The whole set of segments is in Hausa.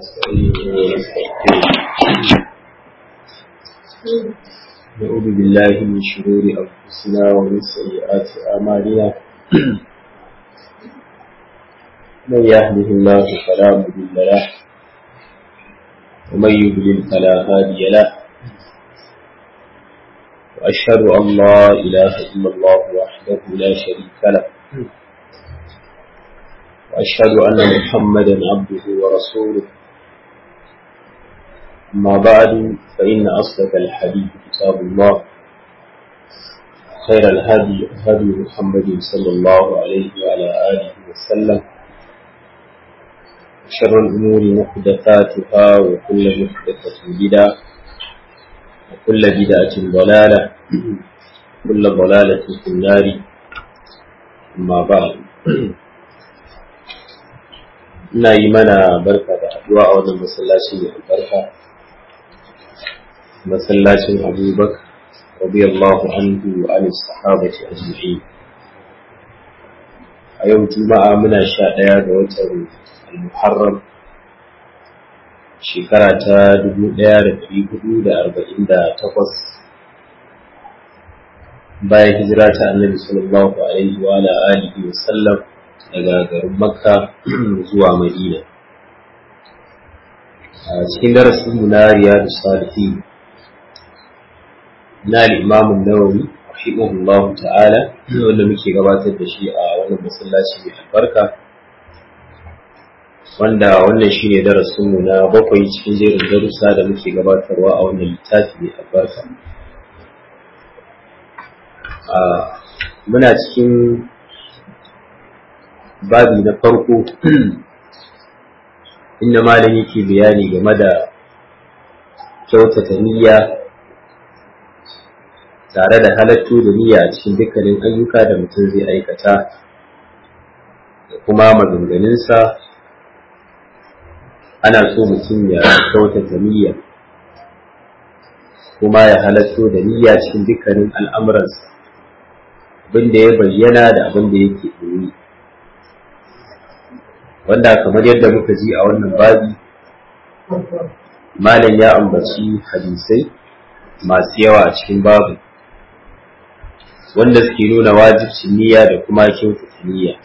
ونستعينه ونستغفره نعوذ بالله من شرور أنفسنا ومن سيئات أعمالنا من يهده الله فلا مضل له ومن يضلل فلا هادي له وأشهد أن لا إله إلا الله وحده لا شريك له وأشهد أن محمدا عبده ورسوله أما بعد فإن أصدق الحديث كتاب الله خير الهدي هدي محمد صلى الله عليه وعلى آله وسلم وشر الأمور محدثاتها وكل محدثة بدعة وكل بدعة ضلالة وكل ضلالة في النار أما بعد ina yi mana barka da haduwa a wannan masallaci mai albarka masallacin abubakar radiyallahu anhu wa an sahabati ajma'in a yau juma'a muna sha ɗaya ga watan al-muharram shekara ta dubu ɗaya da ɗari hudu da arba'in da takwas bayan hijira ta annabi sallallahu alaihi wa alihi wa sallam daga garin makka zuwa madina a cikin darasinmu na riyadu salihi na limamin nawawi rahimahullahu ta'ala wanda muke gabatar da shi a wannan masallaci mai albarka wanda wannan shine darasinmu na bakwai cikin jerin darussa da muke gabatarwa a wannan littafi mai albarka muna cikin babi na farko inda malami ke bayani game da kyautata niyya tare da halattu da niyya a cikin dukkanin ayyuka da mutum zai aikata da kuma maganganunsa ana so mutum ya kyautata niyya kuma ya halatto da niyya cikin dukkanin al'amuransa abin da ya bayyana da abin da yake ɗoyi wanda kamar yadda muka ji a wannan babi malam ya ambaci hadisai masu yawa a cikin babu wanda suke nuna wajibcin niyya da kuma kyautata niyya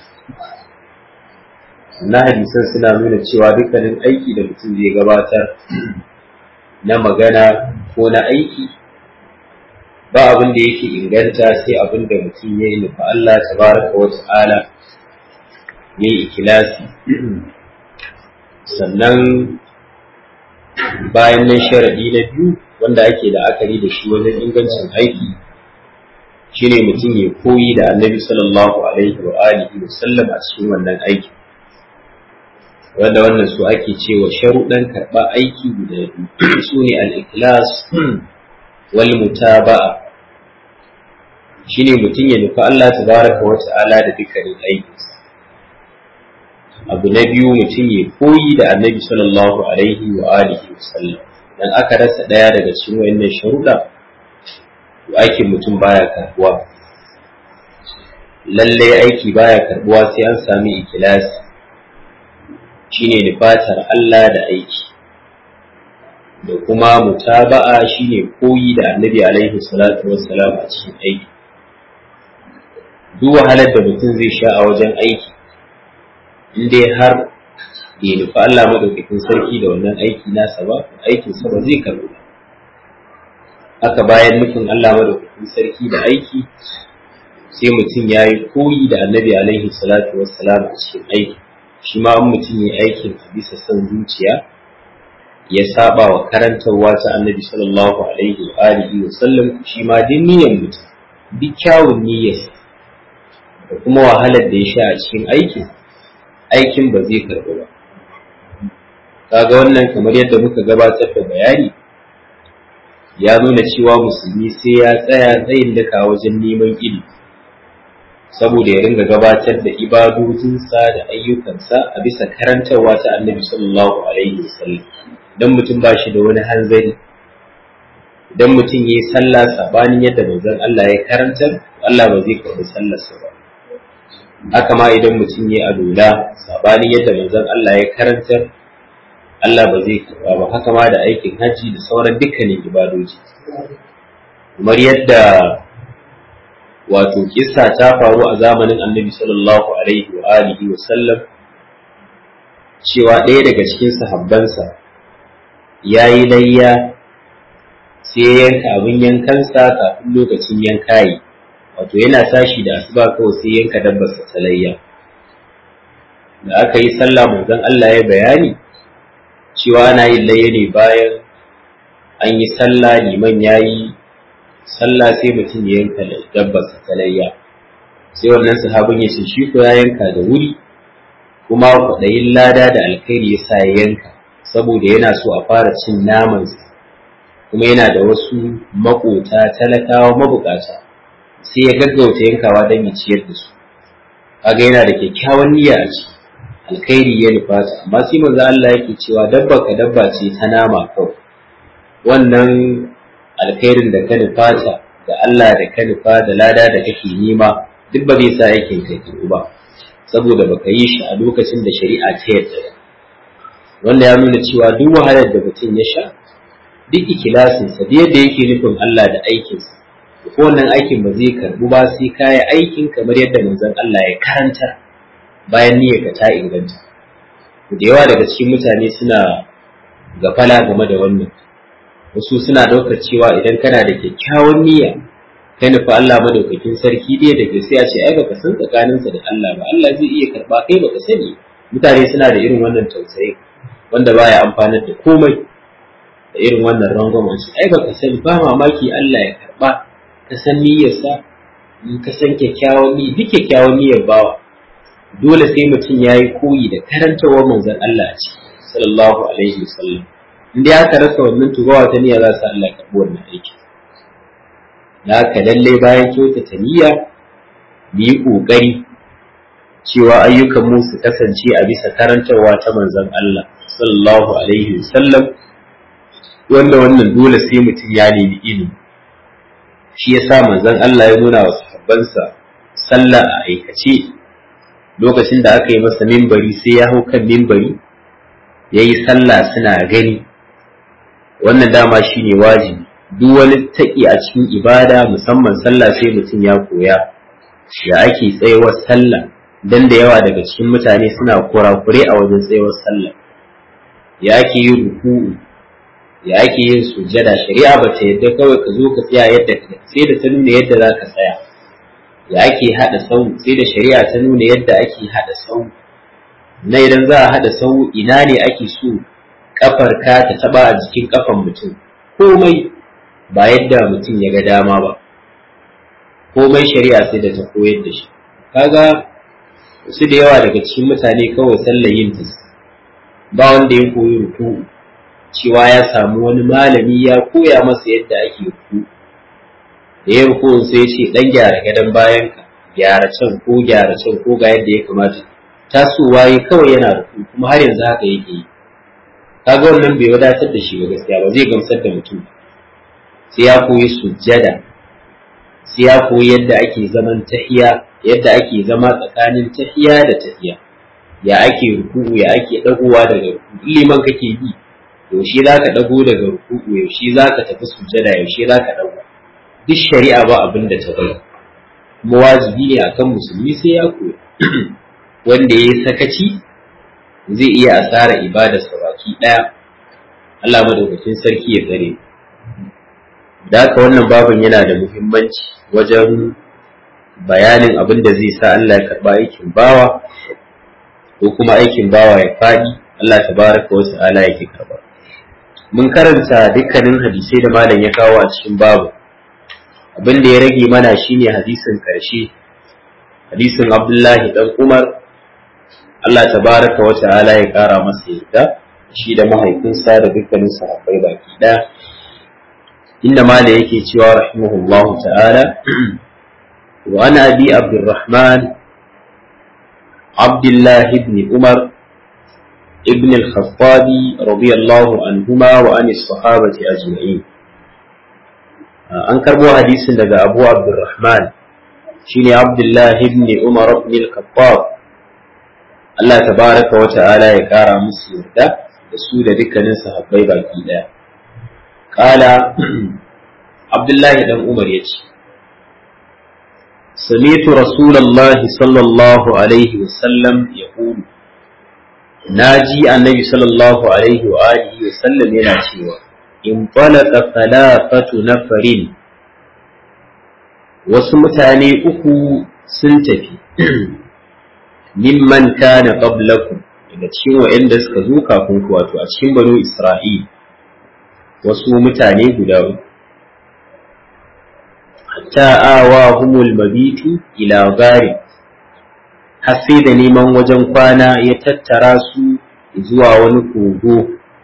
na hadisan suna nuna cewa dukkanin aiki da mutum zai gabatar na magana ko na aiki ba abin da yake inganta sai abin da mutum ya yi nufa Allah tabaraka wa ta'ala ya yi ikilasi sannan bayan nan sharaɗi na biyu wanda ake da akari da shi wajen ingancin aiki shine mutum ya koyi da annabi sallallahu alaihi wa alihi wa sallam a cikin wannan aiki wanda wannan su ake cewa sharuɗan karɓa aiki guda biyu su ne al-ikhlas wal mutaba'a shine mutum ya nufi Allah tabaraka wa ta'ala da dukkanin aikinsa abu na biyu mutum ya koyi da annabi sallallahu alaihi wa alihi wa sallam dan aka rasa daya daga cikin wayannan sharuɗa to aikin mutum baya karbuwa lalle aiki baya karbuwa sai an sami ikilasi shine nufatar Allah da aiki da kuma mutaba'a shine koyi da annabi alaihi salatu wassalam a cikin aiki duk wahalar da mutum zai sha a wajen aiki in dai har bai nufi Allah madaukakin sarki da wannan aiki nasa ba aikin sa ba zai karɓu ba haka bayan nufin Allah madaukakin sarki da aiki sai mutum ya yi koyi da annabi alaihi salatu wassalam a cikin aiki shi ma an mutum ya aikin a bisa son zuciya ya saba wa karantarwa ta annabi sallallahu alaihi wa alihi wa sallam shi ma din niyyar mutum duk kyawun niyyarsa da kuma wahalar da ya sha a cikin aikin aikin ba zai karɓi ba kaga wannan kamar yadda muka gabatar da bayani ya nuna cewa musulmi sai ya tsaya tsayin daka wajen neman ilimi saboda ya ringa gabatar da ibadojinsa da ayyukansa a bisa karantarwa ta annabi sallallahu alaihi wasallam idan mutum ba shi da wani hanzari idan mutum ya yi sallah sabanin yadda manzon Allah ya karantar Allah ba zai karɓi sallarsa ba haka ma idan mutum ya alola sabanin yadda manzon Allah ya karantar Allah ba zai karba ba haka ma da aikin hajji da sauran dukkanin ibadoji kamar yadda wato kissa ta faru a zamanin annabi sallallahu alaihi wa alihi wa sallam cewa ɗaya daga cikin sahabbansa ya yi layya sai ya yanka abin yankansa kafin lokacin yanka yi wato yana tashi da asuba kawai sai yanka dabbarsa ta layya da aka yi sallah manzon Allah ya bayani cewa ana yin layya ne bayan an yi sallah liman ya yi sallah sai mutum ya yanka dabbarsa ta layya sai wannan sahabin ya ce shi ko ya yanka da wuri kuma kwaɗayin lada da alkhairi ya sa ya yanka saboda yana so a fara cin namansa kuma yana da wasu makota talakawa mabukata sai ya gaggauta yankawa don ya ciyar da su kaga yana da kyakkyawan niyya a ciki alkhairi ya nufata amma sai manzo Allah yake cewa dabba ka dabba ce ta nama kawai wannan alkhairin da ka nufata da Allah da ka nufa da lada da kake nema duk ba zai sa aikin kai ba saboda baka yi shi a lokacin da shari'a ta yarda wanda ya nuna cewa duk wahalar da mutum ya sha duk ikilasinsa da yadda yake nufin Allah da aikinsa ko wannan aikin ba zai karbu ba sai kaya aikin kamar yadda manzon Allah ya karanta bayan niyyarka ta inganta da yawa daga cikin mutane suna gafala game da wannan wasu suna ɗaukar cewa idan kana da kyakkyawan niyya ka nufi Allah madaukakin sarki dai da sai a ce ai baka san tsakaninsa da Allah ba Allah zai iya karba kai baka sani mutane suna da irin wannan tausayi wanda baya amfanar da komai da irin wannan rangwamen shi ai baka sani ba mamaki Allah ya karba ka san niyyarsa in ka san kyakkyawan niyya duk kyakkyawan niyyar bawa dole sai mutum ya yi koyi da karantawar manzon Allah a ciki sallallahu alaihi wasallam in dai aka rasa wannan tubawa ta niyya za su Allah karɓi wannan aiki da haka lallai bayan kyautata niyya mu yi ƙoƙari cewa ayyukan mu su kasance a bisa karantarwa ta manzon Allah sallallahu alaihi wasallam wanda wannan dole sai mutum ya nemi ilimi shi yasa manzon Allah ya nuna wa sahabbansa sallah a aikace lokacin da aka yi masa mimbari sai ya hau kan mimbari ya yi sallah suna gani wannan dama shine wajibi duk wani taƙi a cikin ibada musamman sallah sai mutum ya koya ya ake tsayawar sallah dan da yawa daga cikin mutane suna kurakure a wajen tsayawar sallah ya ake yin ruku'u ya ake yin sujjada shari'a ba ta yadda kawai ka zo ka tsaya yadda ka sai da ta nuna yadda za ka tsaya ya ake haɗa sau sai da shari'a ta nuna yadda ake haɗa sau na idan za a haɗa sau ina ne ake so kafar ka ta taba a jikin kafan mutum komai ba yadda mutum ya ga dama ba komai shari'a sai da ta koyar da shi kaga wasu da yawa daga cikin mutane kawai sallar yin ta ba wanda ya koyi ruku cewa ya samu wani malami ya koya masa yadda ake ruku da ya ruku sai ce dan gyara gadon bayan ka gyara can ko gyara can ko ga yadda ya kamata tasowa yi kawai yana ruku kuma har yanzu haka yake yi kaga wannan bai wadatar da shi ba gaskiya ba zai gamsar da mutum sai ya koyi sujjada sai ya koyi yadda ake zaman tahiya yadda ake zama tsakanin tahiya da tahiya ya ake ruku'u ya ake dagowa daga ruku'u liman kake bi yaushe za ka dago daga ruku'u yaushe za ka tafi sujjada yaushe za ka dago duk shari'a ba abin da ta bari kuma wajibi ne akan musulmi sai ya koya wanda ya yi sakaci zai iya asara ibadarsa baki ɗaya Allah madaukakin sarki ya tsare da haka wannan babin yana da muhimmanci wajen bayanin abin da zai sa Allah ya karba aikin bawa ko kuma aikin bawa ya faɗi Allah tabaraka wa ta'ala yake karba mun karanta dukkanin hadisai da malam ya kawo a cikin babu abin da ya rage mana shine hadisin karshe hadisin Abdullahi dan Umar Allah tabaraka wa ta'ala ya kara masa yadda shi da mahaifinsa da dukkanin sahabbai baki ɗaya inda mala yake cewa rahimahullahu ta'ala wa ana abi abdurrahman abdullah ibn umar ibn al-khattab radiyallahu anhuma wa an sahabati ajma'in an karbo hadisin daga abu abdurrahman shine abdullah ibn umar ibn al-khattab Allah tabaraka wa ta'ala ya kara musu yarda da su da dukkanin sahabbai baki daya kala abdullahi dan umar ya ce سمعت رسول الله صلى الله عليه وسلم يقول ناجي النبي صلى الله عليه وآله وسلم yana cewa انطلق ثلاثة نفر wasu mutane uku sun tafi mimman kana qablakum daga cikin wa'anda suka zo kafin ku wato a cikin banu Isra'il wasu mutane guda uku hatta awa humul mabitu ila gari har sai da neman wajen kwana ya tattara su zuwa wani kogo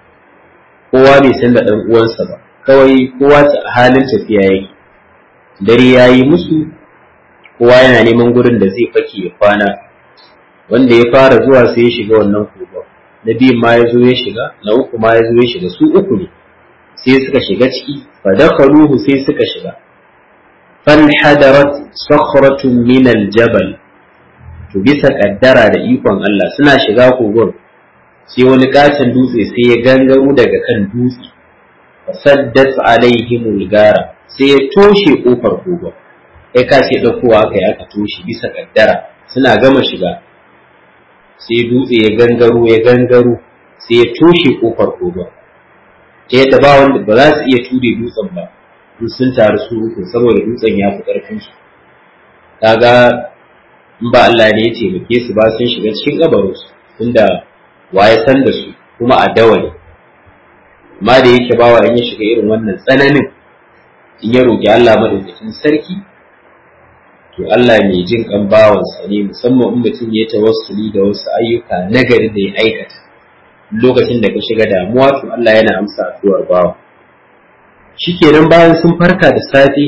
kowa bai san da ɗan uwansa ba kawai kowa a halin tafiya yake dare ya yi musu kowa yana neman gurin da zai fake ya kwana wanda ya fara zuwa sai ya shiga wannan kogon na biyun ma ya zo ya shiga na uku ma ya zo ya shiga su uku ne sai suka shiga ciki fa dakhaluhu sai suka shiga fanhadarat sakhratun min aljabal to bisa kaddara da ikon Allah suna shiga kogon sai wani katon dutse sai ya gangaro daga kan dutse fasaddat alaihimul gara sai ya toshe kofar kogon kai ka ce daukowa aka yi aka toshe bisa kaddara suna gama shiga sai dutse ya gangaro ya gangaro sai ya toshe kofar kogon ta yadda ba wanda ba za su iya ture dutsen ba in sun taru su uku saboda dutsen ya fi ƙarfin su kaga in ba Allah ne ya taimake su ba sun shiga cikin gabarin su tunda waye san da su kuma a dawali amma da yake bawa in ya shiga irin wannan tsananin in ya roki Allah madaukakin sarki to Allah mai jin kan bawansa ne musamman in mutum ya tawassuli da wasu ayyuka nagari da ya aikata lokacin da ka shiga damuwa to Allah yana amsa addu'ar bawa shikenan bayan sun farka da safe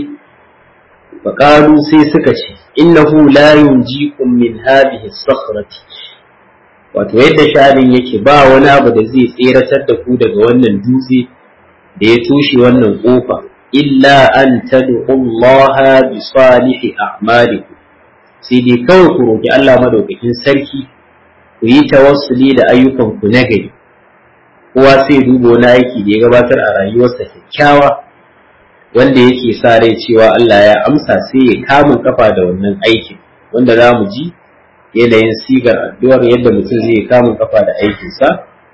faqalu sai suka ce innahu la yunjikum min hadhihi as-sakhrati wato yadda sha'anin yake ba wani abu da zai tseratar da ku daga wannan dutse da ya tushe wannan kofa illa an tad'u Allah bi salihi a'malikum sai dai kawai ku roki Allah madaukakin sarki ku yi tawassuli da ayyukan ku na gari kowa sai duba wani aiki da ya gabatar a rayuwarsa kyakkyawa wanda yake sa rai cewa Allah ya amsa sai ya kama kafa da wannan aikin wanda za mu ji yanayin sigar addu'ar yadda mutum zai kama kafa da aikinsa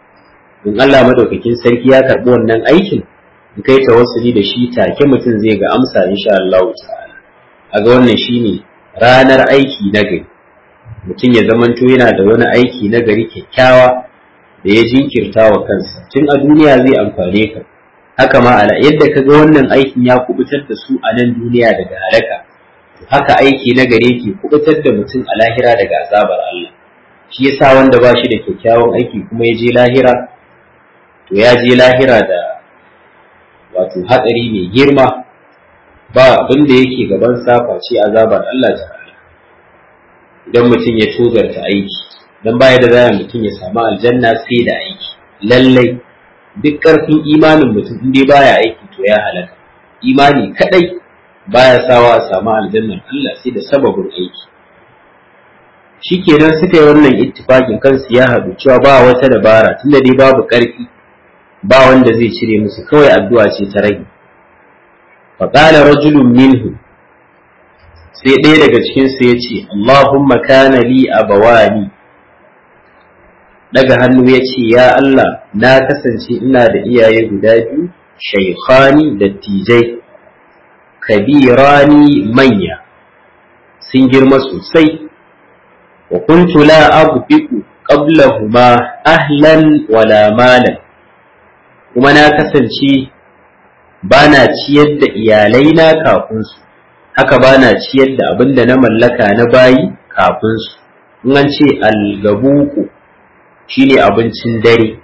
in Allah madaukakin sarki ya karɓi wannan aikin in kai tawassuli da shi take mutum zai ga amsa insha Allah ta'ala a ga wannan shine ranar aiki na gari mutum ya zamanto yana da wani aiki na gari kyakkyawa da ya jinkirta wa kansa tun a duniya zai amfane ka haka ma ala yadda ka ga wannan aikin ya kubutar da su a nan duniya daga halaka haka aiki na gare ke kubutar da mutum a lahira daga azabar Allah shi yasa wanda ba shi da kyakkyawan aiki kuma ya je lahira to ya je lahira da wato hatsari mai girma ba abin da yake gaban safa ce azabar Allah ta'ala idan mutum ya tozarta aiki dan baya da zaya mutum ya samu aljanna sai da aiki lallai duk ƙarfin imanin mutum in dai baya aiki to ya halaka imani kadai baya sawa a samu aljannar Allah sai da sababin aiki shikenan suka yi wannan ittifakin kansu ya haɗu cewa ba wata dabara tunda dai babu ƙarfi ba wanda zai cire musu kawai addu'a ce ta rage faƙala rajulun minhu sai ɗaya daga cikinsu ya ce Allahumma kana li abawani daga hannu ya ce ya Allah na kasance ina da iyaye guda biyu shaikhani da tijai kabirani manya sun girma sosai wa kuntu la aghfiqu qablahuma ahlan wala malan kuma na kasance bana ciyar da iyalai na kafin su haka bana ciyar da abin da na mallaka na bayi kafin su in an ce algabuku shine abincin dare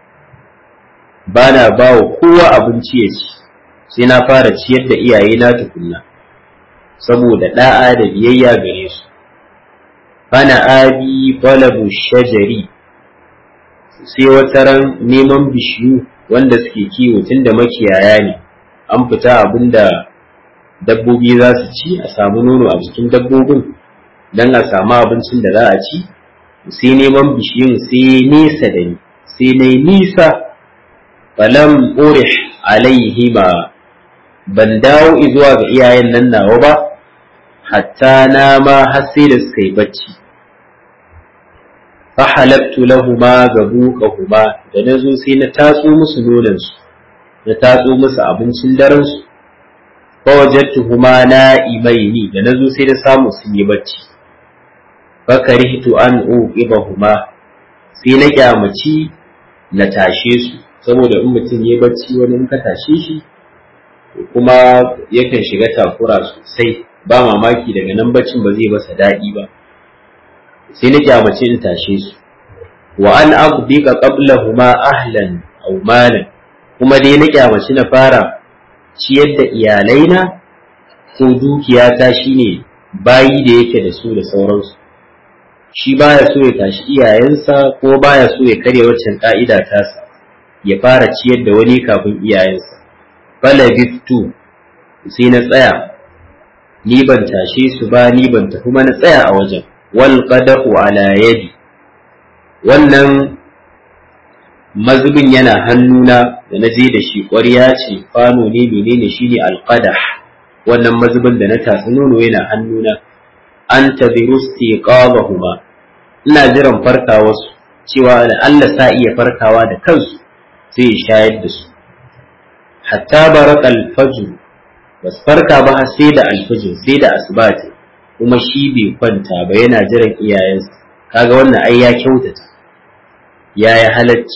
bana ba wa kowa abinci ya ci sai na fara ciyar da iyaye na tukunna saboda da'a da biyayya gare su bana abi balabu shajari sai wata ran neman bishiyu wanda suke kiwo tun da makiyaya ne an fita abin da dabbobi za su ci a samu nono a jikin dabbobin don a samu abincin da za a ci sai neman bishiyun sai nesa da ni sai na nisa falam urih alaihima ban dawo zuwa ga iyayen nan nawa ba hatta na ma har sai da suka yi bacci fa halabtu lahuma gabuqahuma da nazo sai na tatso musu nonon su na tatso musu abincin daren su fa wajadtuhuma na'imaini da nazo sai da samu sun yi bacci fa karihtu an uqibahuma sai na kyamaci na tashe su saboda in mutum ya bacci wani in ka tashe shi kuma yakan shiga takura sosai ba mamaki daga nan baccin ba zai masa daɗi ba sai na kyamace in tashe su wa an aqdika qablahuma ahlan aw malan kuma dai na kyamaci na fara ciyar da iyalaina ko dukiyata shine bayi da yake da su da sauransu shi baya so ya tashi iyayensa ko baya so ya karya waccan ka'ida tasa ya fara ciyar da wani kafin iyayensa falabittu sai na tsaya ni ban tashe su ba ni ban tafi ma na tsaya a wajen wal qadahu ala yadi wannan mazubin yana hannuna da na je da shi ƙwarya ce kwano ne menene shine alqadah wannan mazubin da na tatsi nono yana hannuna an tabiru istiqamahuma ina jiran farkawarsu cewa Allah sa iya farkawa da kansu sai ya shayar da su hatta baraka alfajr bas farka ba har sai da alfajr sai da asbati kuma shi bai kwanta ba yana jiran iyayensa kaga wannan ai ya kyautata ya yi halacci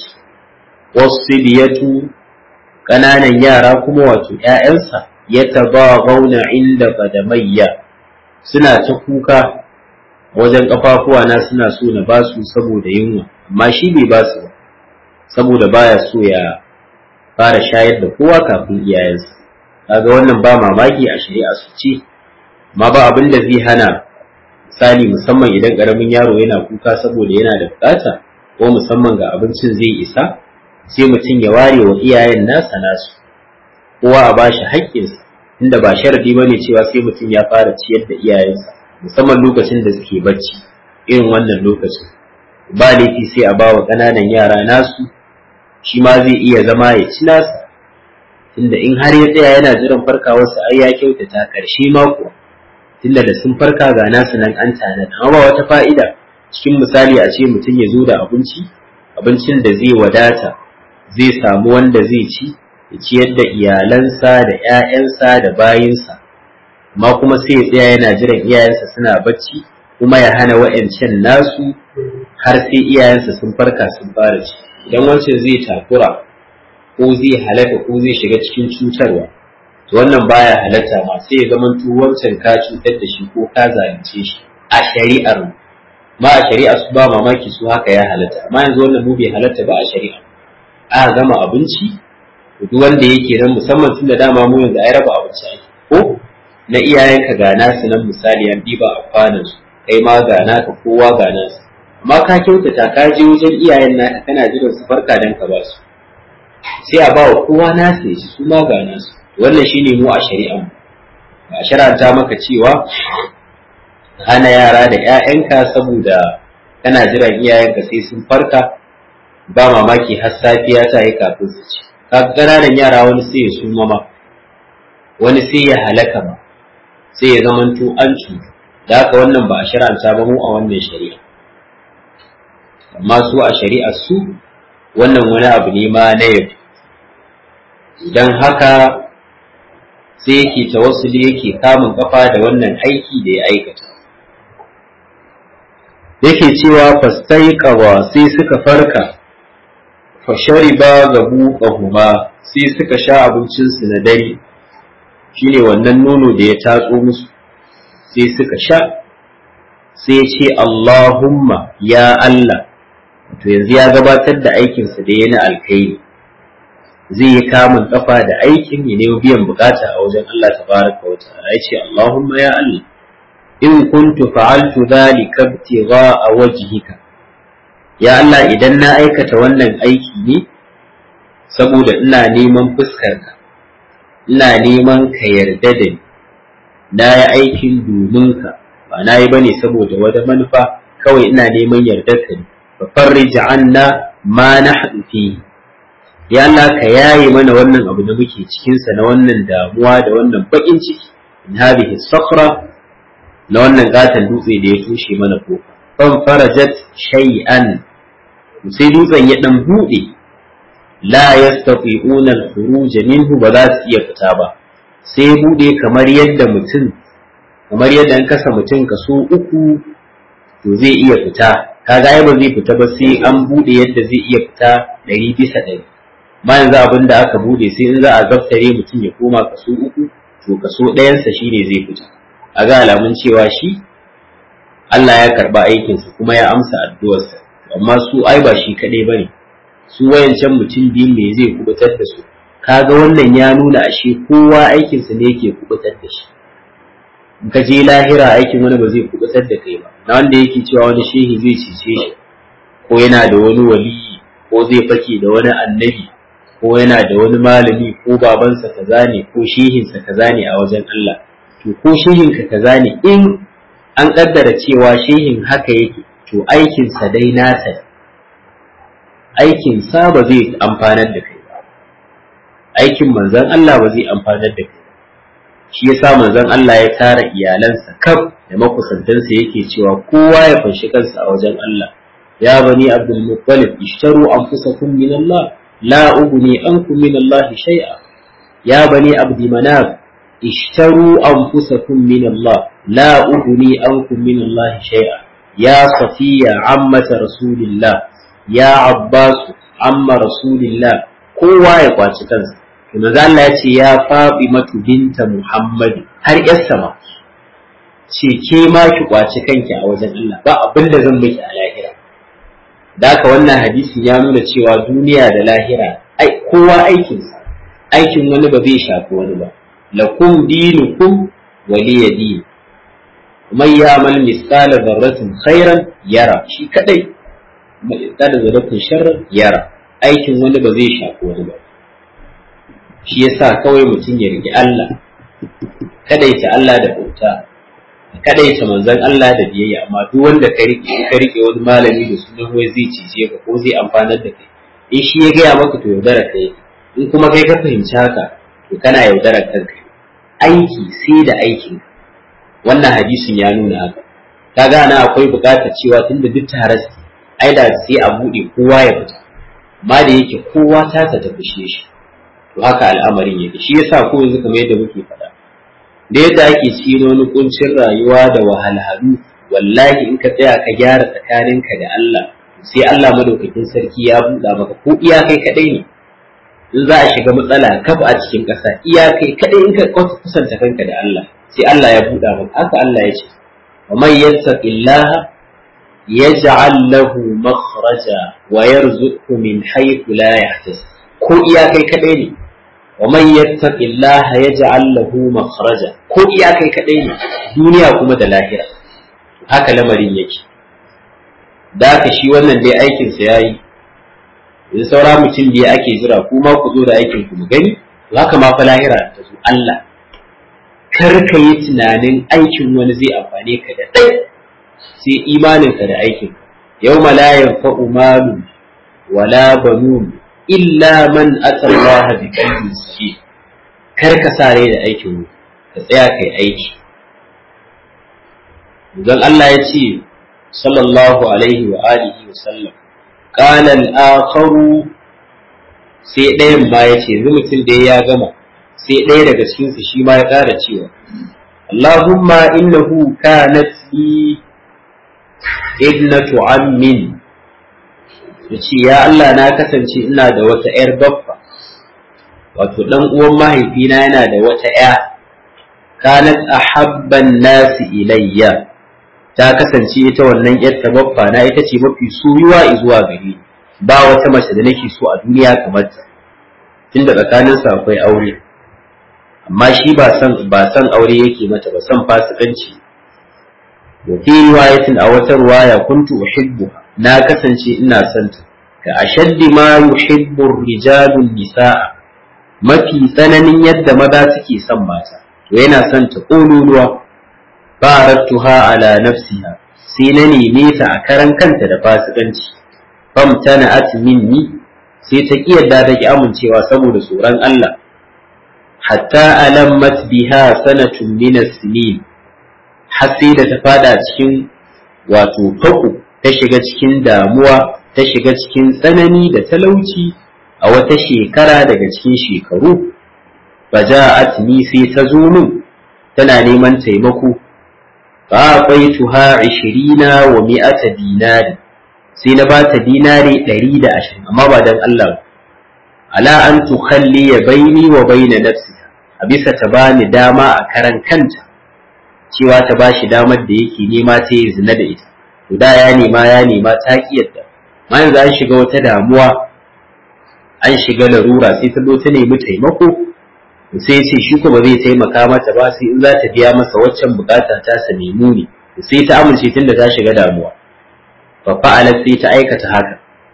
wasibiyatu ƙananan yara kuma wato ‘ya'yansa ya taba gauna inda qadamayya suna ta kuka wajen ƙafafuwa na suna so na basu saboda yunwa amma shi bai basu ba saboda baya so ya fara shayar da kowa kafin iyayensa kaga wannan ba mamaki a shari'a su ce ma ba abin da zai hana misali musamman idan karamin yaro yana kuka saboda yana da bukata ko musamman ga abincin zai isa sai mutum ya ware wa iyayen nasa nasu kowa a bashi haƙƙinsa inda ba sharadi bane cewa sai mutum ya fara ciyar da iyayensa musamman lokacin da suke bacci irin wannan lokacin ba laifi sai a bawa ƙananan yara nasu shi ma zai iya zama ya ci nasa tunda in har ya tsaya yana jiran farkawarsa ai ya kyautata ƙarshe mako tunda da sun farka ga nasu nan an tanada amma ba wata fa'ida cikin misali a ce mutum ya zo da abinci abincin da zai wadata zai samu wanda zai ci ya ciyar da iyalansa da ‘ya'yansa da bayinsa amma kuma sai ya tsaya yana jiran iyayensa suna bacci kuma ya hana wa'yancan nasu har sai iyayensa sun farka sun fara ci idan wancan zai takura ko zai halaka ko zai shiga cikin cutarwa to wannan baya halatta ma sai ya zama wancan ka cutar da shi ko ka zalunce shi a shari'ar ma a shari'a su ba mamaki su haka ya halatta amma yanzu wannan mu bai halatta ba a shari'a a gama abinci duk wanda yake nan musamman tun da dama mu yanzu ai raba abinci ake ko na iyayenka ga nasu nan misali an diba a kwanan su kai ma ga naka kowa ga nasu amma ka kyautata ka je wajen iyayen naka kana jiran su farka dan ka ba su sai a ba wa kowa nasu ya su ma ga nasu wannan shine mu a shari'an ba shar'anta maka cewa hana yara da 'ya'yanka saboda kana jiran iyayenka sai sun farka ba mamaki har safiya ta yi kafin su ci ka ƙananan yara wani sai ya suma ma wani sai ya halaka ba sai ya zamanto an cutu da haka wannan ba a shari'anta ba mu a wannan shari'a amma su a shari'a su wannan wani abu ne ma na yau idan haka sai yake tawassuli yake kamun kafa da wannan aiki da ya aikata yake cewa fastaiqawa sai suka farka fashariba gabu kahuma sai suka sha abincinsu na dare shine wannan nono da ya tatso musu sai suka sha sai ce Allahumma ya Allah to yanzu ya gabatar da aikinsa da ya na alkhairi zai yi kamun kafa da aikin ya nemi biyan bukata a wajen Allah tabaraka wa ta'ala ya ce Allahumma ya Allah in kuntu fa'altu dhalika ibtigha'a wajhika ya Allah idan na aikata wannan aiki ne saboda ina neman fuskarka ina neman ka yarda da ni na yi aikin domin ka ba na yi bane saboda wata manufa kawai ina neman yardar ka ne fa farrij anna ma nahdu fi ya Allah ka yaye mana wannan abu da muke cikin sa na wannan damuwa da wannan bakin ciki in hadhihi sakhra na wannan gatan dutse da ya tushe mana kofa fan farajat shay'an sai dutsen ya dan bude la yastati'una al-khuruj minhu ba za su iya fita ba sai bude kamar yadda mutum kamar yadda an kasa mutum kaso uku to zai iya fita kaga ai ba zai fita ba sai an bude yadda zai iya fita ɗari bisa ɗari ma yanzu abin da aka bude sai in za a zaftare mutum ya koma kaso uku to kaso ɗayansa shine zai fita a ga alamun cewa shi Allah ya karba aikinsa kuma ya amsa addu'arsa amma su ai ba shi kaɗai bane su wayancan mutum biyu me zai kubutar da su kaga wannan ya nuna ashe kowa aikinsa ne yake kubutar da shi in ka je lahira aikin wani ba zai kubutar da kai ba na wanda yake cewa wani shehi zai cece shi ko yana da wani waliyi ko zai fake da wani annabi ko yana da wani malami ko babansa kaza ne ko shehinsa kaza ne a wajen Allah to ko shehinka kaza ne in an kaddara cewa shehin haka yake to aikinsa dai nasa aikinsa ba zai amfanar da kai ba aikin manzon Allah ba zai amfanar da kai shi yasa manzon Allah ya tara iyalansa kaf da makusantansa yake cewa kowa ya fanshi kansa a wajen Allah ya bani Abdul Muttalib ishtaru anfusakum min Allah la ughni ankum min Allah shay'a ya bani Abd Manaf ishtaru anfusakum min Allah la ughni ankum min Allah shay'a ya Safiya ammata Rasulillah ya Abbas amma Rasulillah kowa ya kwaci kansa to manzo Allah ya ce ya faɗi matu binta Muhammadu har yar sama ce ke ma ki kwaci kanki a wajen Allah ba abin da zan miki a lahira da haka wannan hadisin ya nuna cewa duniya da lahira ai kowa aikinsa aikin wani ba zai shafi wani ba lakum dinukum waliya din man ya'mal misqala dharratin khairan yara shi kadai misqala dharratin sharran yara aikin wani ba zai shafi wani ba shi yasa kawai mutum ya rigi Allah kadaita Allah da bauta kadaita manzon Allah da biyayya amma duk wanda ka rike ka rike wani malami da sunan wai zai cice ka ko zai amfanar da kai in shi ya gaya maka to yaudara kai in kuma kai ka fahimci haka to kana yaudara kanka aiki sai da aikin wannan hadisin ya nuna haka kaga ana akwai bukatar cewa tunda duk tare su ai da sai a bude kowa ya fita amma da yake kowa ta ta fushe shi to haka al'amarin yake shi yasa ko yanzu kamar yadda muke faɗa da yadda ake cikin wani kuncin rayuwa da wahalhalu wallahi in ka tsaya ka gyara tsakaninka da Allah sai Allah madaukakin sarki ya buɗa maka ko iya kai kadai ne in za a shiga matsala kaf a cikin ƙasa iya kai kadai in ka kusanta kanka da Allah sai Allah ya buɗa maka haka Allah ya ce wa man yattaqillaha yaj'al lahu makhraja wa yarzuqhu min haythu la yahtasib ko iya kai kadai ne wa man yattaqillaha yaj'al lahu makhraja ko iya kai kadai ne duniya kuma da lahira haka lamarin yake da haka shi wannan dai aikin sa yayi in saura mutum da ake jira kuma ku zo da aikin ku mu gani haka ma fa lahira ta zo Allah kar ka yi tunanin aikin wani zai amfane ka da dai sai imanin ka da aikin yawma la yanfa'u malu wala banun illa man atallaha bi qalbin sahih kar ka sare da aikin ka tsaya kai aiki dan Allah ya ce sallallahu alaihi wa alihi wa sallam qala al-akharu sai ɗayan ba ya ce yanzu mutum da ya gama sai ɗaya daga cikin su shi ma ya ƙara cewa Allahumma innahu kanat li ibnatu ammin ya ce ya Allah na kasance ina da wata ‘yar baffa wato ɗan uwan mahaifina yana da wata ‘ya kanat ahabban nasi ilayya ta kasance ita wannan ‘yar ta baffa na ita ce mafi soyuwa zuwa gare ba wata mace da nake so a duniya kamar ta tunda tsakanin sa akwai aure amma shi ba san ba san aure yake mata ba san fasikanci wa fi riwayatin a wata riwaya kuntu uhibbuha na kasance ina son ta ka ashaddi ma yuhibbu rijalu nisaa mafi tsananin yadda maza suke son mata to yana son ta kololuwa barattuha ala nafsiha sai na neme ta a karan kanta da fasikanci famtana'at minni sai ta ki yadda ta ki amincewa saboda tsoron Allah hatta alammat biha sanatun min as-sinin har sai da ta fada cikin wato faku ta shiga cikin damuwa ta shiga cikin tsanani da talauci a wata shekara daga cikin shekaru faja'at ni sai ta zo min tana neman taimako fa qaituha 20 wa mi'ata dinari sai na ba ta dinari 120 amma ba dan Allah ala an tukhalli baini wa baina nafsi a bisa ta bani dama a karan kanta cewa ta bashi damar da yake nema ta yi zina da ita to da ya nema ya nema ta ki yadda ma yanzu an shiga wata damuwa an shiga larura sai ta zo ta nemi taimako sai ce shi ko ba zai taimaka mata ba sai in za ta biya masa waccan bukata ta sa nemu ne sai ta amince tunda ta shiga damuwa fa fa'alat sai ta aikata haka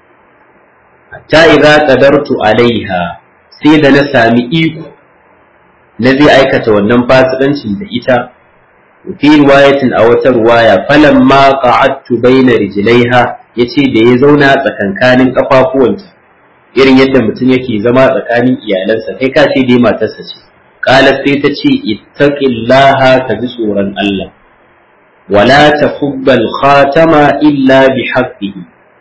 hatta idza qadartu alaiha sai da na sami iko na zai aikata wannan fasikancin da ita fi riwayatin a wata ruwaya falan ma qa'adtu baina rijlaiha yace da ya zauna tsakankanin kafafuwanta irin yadda mutum yake zama tsakanin iyalansa kai ka ce dai matarsa ce qalat sai ta ce ittaqillaha ka ji tsoron Allah wala tafubbal khatama illa bi haqqihi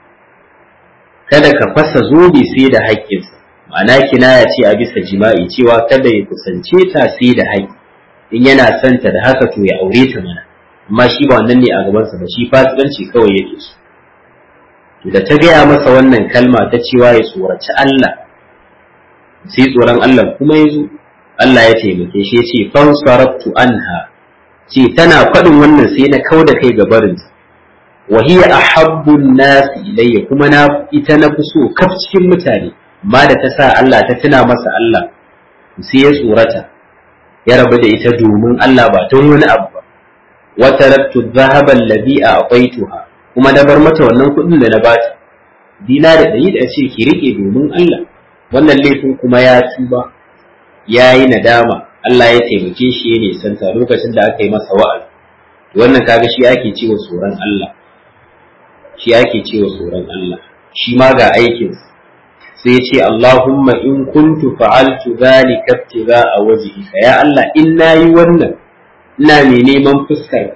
kada ka fasa zobe sai da haƙƙinsa ma'ana kinaya ce a bisa jima'i cewa kada ya kusance ta sai da haƙƙi in yana son ta da haka to ya aure ta mana amma shi ba wannan ne a gabansa ba shi fasikanci kawai yake so to da ta gaya masa wannan kalma ta cewa ya tsoraci Allah sai tsoron Allah kuma ya zo Allah ya taimake shi ya ce fansarabtu anha ce tana faɗin wannan sai na kau da kai ga barinta wa hiya ahabbu nasi ilayya kuma na ita na fi so kaf cikin mutane amma da ta sa Allah ta tuna masa Allah sai ya tsorata ya rabu da ita domin Allah ba don wani abu ba wa taraktu dhahaba alladhi a'taytuha kuma na bar mata wannan kuɗin da na bata dina da ɗari da ce ki rike domin Allah wannan laifin kuma ya tuba ya yi nadama Allah ya taimake shi ya nisanta lokacin da aka yi masa wa'azi wannan kaga shi ake cewa tsoron Allah shi ake cewa tsoron Allah shi ma ga aikinsa sai ce Allahumma in kuntu fa'altu zalika ibtigha'a wajhika ya Allah in nayi wannan ina mai neman fuskar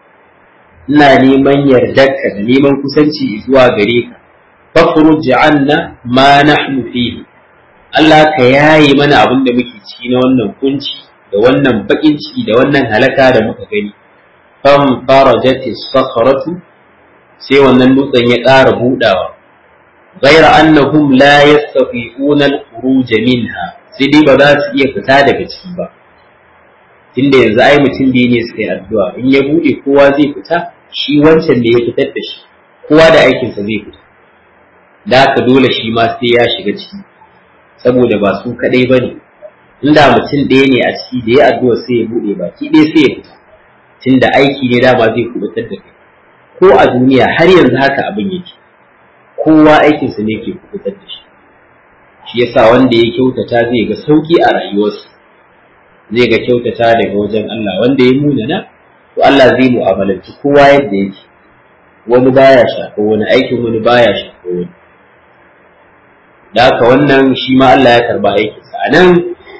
ina neman yardarka da neman kusanci zuwa gare ka fakhruj 'anna ma nahnu fihi Allah ka yayi mana abin da muke ci na wannan kunci da wannan bakin ciki da wannan halaka da muka gani fam farajati sakhratu sai wannan dutsen ya ƙara budawa غير أنهم لا يستطيعون الخروج منها sai dai ba za su iya fita daga ciki ba tunda yanzu ai mutum biyu ne suka yi addu'a in ya bude kowa zai fita shi wancan da ya fitar da shi kowa da aikinsa zai fita da haka dole shi ma sai ya shiga ciki saboda ba su kadai ba ne inda mutum ɗaya ne a ciki da ya addu'a sai ya bude baki ɗaya sai ya fita tunda aiki ne dama zai kubutar da kai ko a duniya har yanzu haka abin yake kowa aikinsa ne ke kubutar da shi shi yasa wanda ya kyautata zai ga sauki a rayuwarsa zai ga kyautata daga wajen Allah wanda ya munana to Allah zai mu'amalanci kowa yadda yake wani baya shafa wani aikin wani baya shafa wani da haka wannan shi ma Allah ya karba aikinsa a nan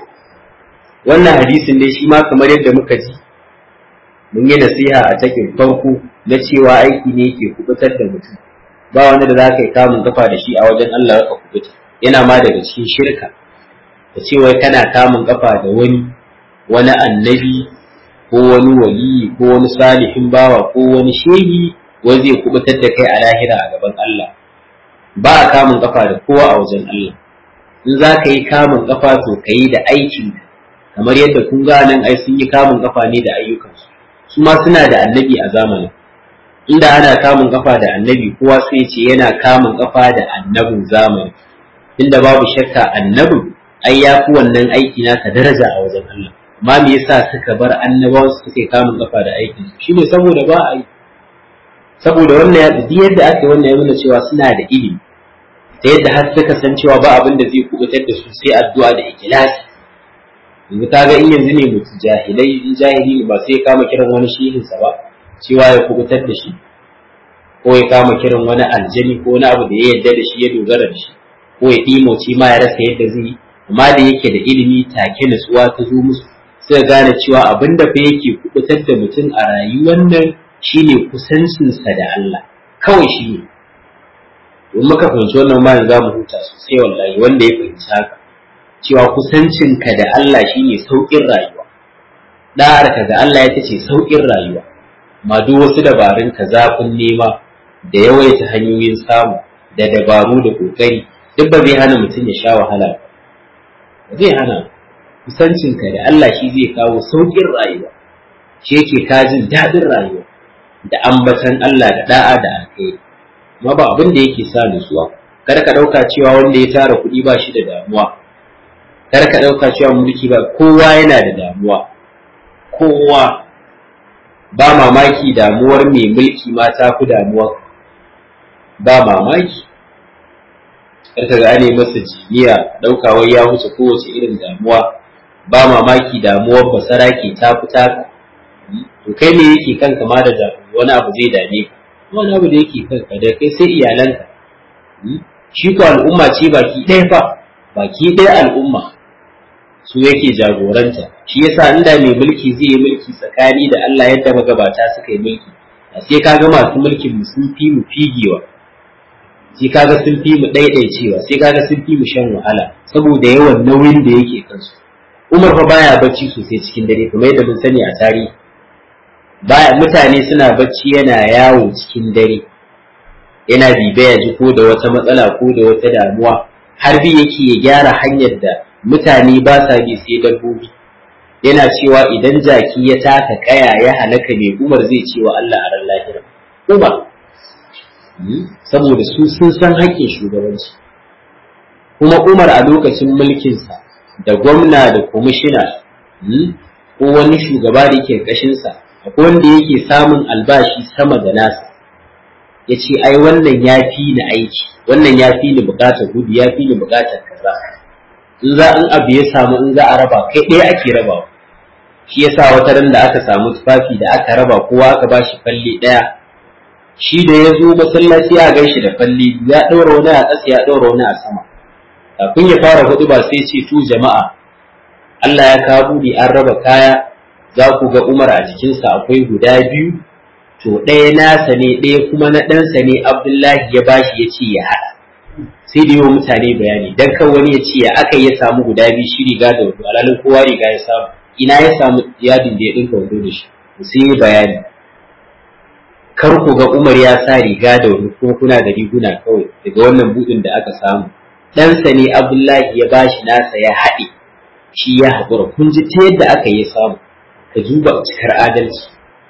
wannan hadisin dai shi ma kamar yadda muka ji mun yi nasiha a cikin farko na cewa aiki ne ke kubutar da mutum ba wanda da za ka yi kamun kafa da shi a wajen Allah ka kubuta yana ma daga cikin shirka da cewa kana kamun kafa da wani wani annabi ko wani waliyi ko wani salihin bawa ko wani shehi wai zai kubutar da kai a lahira a gaban Allah ba a kamun kafa da kowa a wajen Allah in za ka yi kamun kafa to ka yi da aikin kamar yadda kun ga nan ai sun yi kamun kafa ne da ayyukansu su ma suna da annabi a zamanin inda ana kamun kafa da annabi kowa sai ce yana kamun kafa da annabin zamani inda babu shakka annabin ai ya fi wannan aiki naka daraja a wajen Allah amma me yasa suka bar annabawan su suke kamun kafa da aikin su shine saboda ba a yi saboda wannan ya duk yadda aka yi wannan ya nuna cewa suna da ilimi ta yadda har suka san cewa ba abin da zai kubutar da su sai addu'a da ikhlasi yanzu kaga in yanzu ne mutu jahilai in jahili ne ba sai ya kama kiran wani shehinsa ba cewa ya kubutar da shi ko ko ya kama kiran wani aljani ko wani abu da ya yarda da shi ya dogara da shi ko ya ɗimoci ma ya rasa yadda zai yi amma da yake da ilimi take nutsuwa ta zo musu sai gane cewa abin da fa yake kubutar da mutum a rayuwar nan shine kusancinsa da Allah kawai shi ne in muka fahimci wannan ma za mu huta sosai wallahi wanda ya fahimci haka cewa kusancinka da Allah shine sauƙin rayuwa ɗa'arka ga Allah ya ce sauƙin rayuwa ma duk wasu dabarun ka zafin nema da yawaita hanyoyin samu da dabaru da ƙoƙari duk ba zai hana mutum ya sha wahala ba zai hana kusancinka da Allah shi zai kawo sauƙin rayuwa shi yake kajin daɗin rayuwa da ambatan Allah da da'a da alkhairi amma ba abin da yake sa nutsuwa kar ka ɗauka cewa wanda ya tara kuɗi ba shi da damuwa kar ka ɗauka cewa mulki ba kowa yana da damuwa kowa ba mamaki damuwar mai mulki ma ta fi damuwa ba mamaki karka gane masa jiniya ɗaukawar ya wuce kowace irin damuwa ba mamaki damuwar basara ke ta fita to kai me yake kanka ma da wani abu zai dame ka wani abu da yake kanka da kai sai iyalanka shi ko al'umma ce baki ɗaya fa baki ɗaya al'umma su yake jagoranta shi yasa inda mai mulki zai yi mulki tsakani da Allah yadda magabata suka yi mulki sai kaga masu mulkin mu sun fi mu figewa sai kaga sun fi mu ɗaiɗaicewa sai kaga sun fi mu shan wahala saboda yawan nauyin da yake kansu Umar fa baya bacci sosai cikin dare kamar yadda mun sani a tarihi baya mutane suna bacci yana yawo cikin dare yana bibaya ji ko da wata matsala ko da wata damuwa har bi yake ya gyara hanyar da mutane ba sa bi sai dabbobi yana cewa idan jaki ya taka kaya ya halaka mai umar zai ce wa Allah a ran lahira umar saboda su sun san haƙƙin shugabanci kuma umar a lokacin mulkinsa da gwamna da kwamishina ko wani shugaba da yake ƙashinsa akwai wanda yake samun albashi sama da nasa ya ce ai wannan ya fi ni aiki wannan ya fi ni bukatar gudu ya fi ni bukatar kaza in za in abu ya samu in za a raba kai ɗaya ake rabawa shi yasa wata ran da aka samu tufafi da aka raba kowa aka ba shi falle ɗaya shi da ya zo masallaci ya gan shi da falle ya ɗaura wani a ƙasa ya ɗaura wani a sama kafin ya fara hudu ba sai ce to jama'a Allah ya kawo buɗe an raba kaya za ku ga Umar a jikinsa akwai guda biyu to ɗaya nasa ne ɗaya kuma na ɗansa ne Abdullahi ya bashi ya ce ya haɗa sai da yawan mutane bayani dan kan wani ya ce ya aka ya samu guda biyu shi riga da wando alalin kowa riga ya samu ina ya samu yadin da ya ɗinka wando da shi sai ya bayani kar ku ga Umar ya sa riga da wando kuma kuna da riguna kawai daga wannan buɗin da aka samu ɗansa ne Abdullahi ya bashi nasa ya haɗe shi ya haƙura kun ji ta yadda aka yi samu ka duba cikar adalci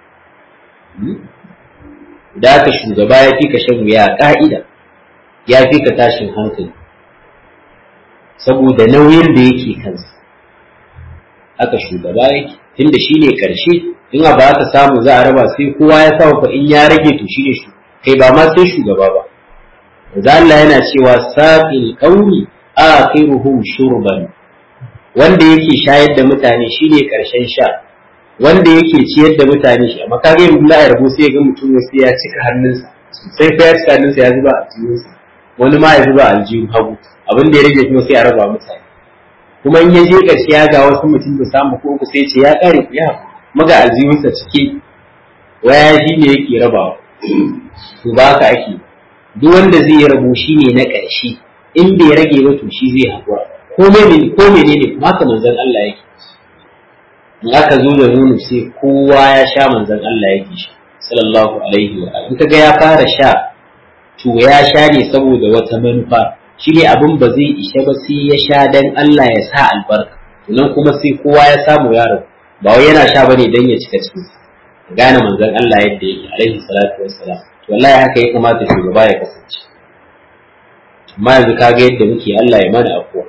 da aka shugaba ya fi ka shan wuya ƙa'ida ya fi ka tashin hankali saboda nauyin da yake kansa aka shugaba yake tunda shi ne ƙarshe in ba aka samu za a raba sai kowa ya samu fa in ya rage to shi ne shi kai ba ma sai shugaba ba da Allah yana cewa saqil qawmi akhiruhum shurban wanda yake shayar da mutane shine karshen sha wanda yake ciyar da mutane shi amma kage in Allah ya rabu sai ga mutum sai ya cika hannunsa sai fa ya cika hannunsa ya zuba a jikinsa wani ma ya zuba a aljihun hagu abin da ya rage kuma sai a raba mutane kuma in ya je ƙarshe ya ga wasu mutum da samu ko uku sai ce ya kare ku ya maga aljihunsa cike waya shi ne yake rabawa to ba ka ake duk wanda zai rabu shi ne na ƙarshe in bai rage ba to shi zai haƙura ko menene ko menene kuma haka manzon Allah yake in aka zo da nono sai kowa ya sha manzon Allah yake shi sallallahu alaihi wa in kaga ya fara sha to ya sha ne saboda wata manufa shi ne abin ba zai ishe ba sai ya sha dan Allah ya sa albarka nan kuma sai kowa ya samu yaro ba wai yana sha bane dan ya cika cikin gane manzon Allah yadda yake alaihi salatu wassalam to wallahi haka ya kamata shugaba ya kasance amma yanzu kaga yadda muke Allah ya mana afuwa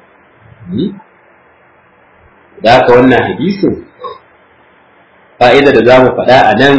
da haka wannan hadisin fa'ida da za mu faɗa a nan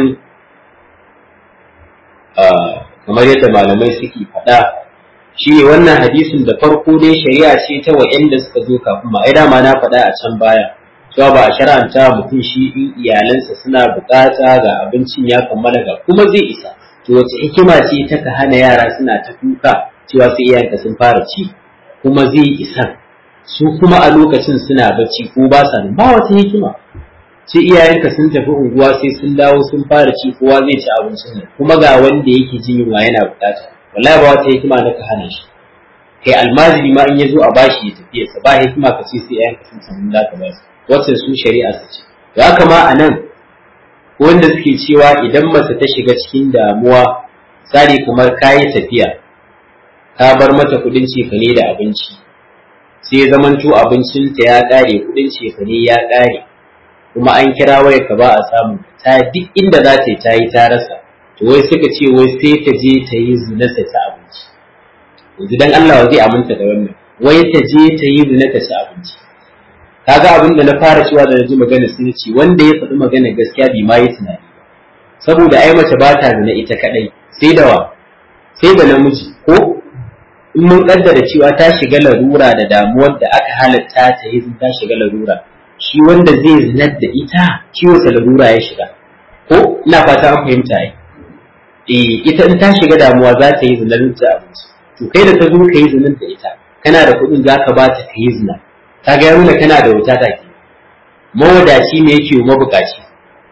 kamar yadda malamai suke faɗa shi ne wannan hadisin da farko dai shari'a ce ta wa'yanda suka zo kafin ma ai dama na faɗa a can baya cewa ba a shara'anta mutum shi in iyalansa suna bukata ga abincin ya kammala ga kuma zai isa to wace hikima ce ta ka hana yara suna ta kuka cewa sai iyayenka sun fara ci kuma zai isa su kuma a lokacin suna bacci ko ba sa ba wata hikima ce iyayenka sun tafi unguwa sai sun dawo sun fara ci kowa zai ci abincin nan kuma ga wanda yake jin yunwa yana bukata wallahi ba wata hikima na ka hana shi kai almajiri ma in ya zo a bashi ya tafiya sa ba hikima ka ce sai iyayenka sun samu za ka ba su wacce su shari'a su ce to haka ma a nan wanda suke cewa idan mace ta shiga cikin damuwa tsari kamar kayi tafiya ka bar mata kudin cefane da abinci sai zamanto abincinta ya ƙare kudin cefane ya ƙare kuma an kira waya ka ba a samu ta duk inda za ta yi ta yi ta rasa to wai suka ce wai sai ta je ta yi zina ta ci abinci yanzu dan Allah zai aminta da wannan wai ta je ta yi zina ta ci abinci kaga abin da na fara cewa da ji magana sun ce wanda ya faɗi magana gaskiya bai ma yi tunani saboda ai mace ba ta zina ita kadai sai da wa sai da namiji ko in mun kaddara cewa ta shiga larura da damuwar da aka halatta ta yi ta shiga larura shi wanda zai zinar da ita ciwo larura ya shiga ko ina fata an fahimta ai eh ita in ta shiga damuwa za ta yi zinar da abinci to kai da ta zo ka yi zinar da ita kana da kuɗin za ka ba ta ka yi zina ka ga nuna kana da wuta ta ke mawadaci ne yake mabukaci